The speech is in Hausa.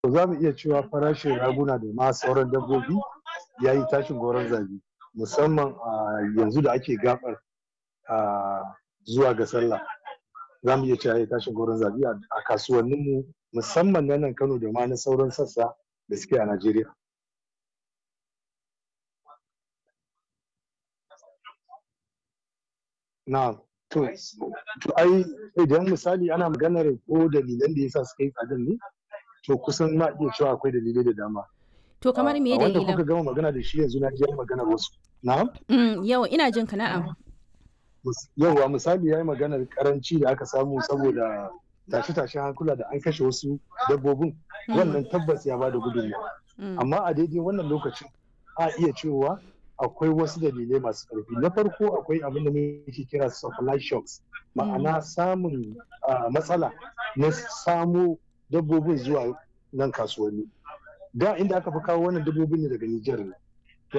za mu iya cewa farashin raguna da ma sauran dabbobi ya yi tashin goron zabi musamman a yanzu da ake gabar zuwa ga sallah za mu iya cewa ya tashin goron zabi a kasuwanninmu musamman na nan kano da ma na sauran sassa da suke a najeriya na to ai idan misali ana maganar ko dalilan da yasa suka yi tsadan ne to kusan ma iya cewa akwai dalilai da dama To kamar me wanda dalilan? kuka gama magana da shi yanzu na ji maganar wasu na'am Mm, yawa ina jin ka na'am. yauwa misali ya yi maganar karanci da aka samu saboda tashe-tashen hankula da an kashe wasu dabbobin wannan tabbas ya bada gudunmawa Mm. amma a daidai wannan lokacin a iya cewa akwai wasu dalilai masu ƙarfi na farko akwai abin da muke kira supply shocks ma'ana samun ah, matsala na samo dabbobin zuwa nan kasuwanni da inda aka fi kawo wannan dabbobin ne daga Nijar ne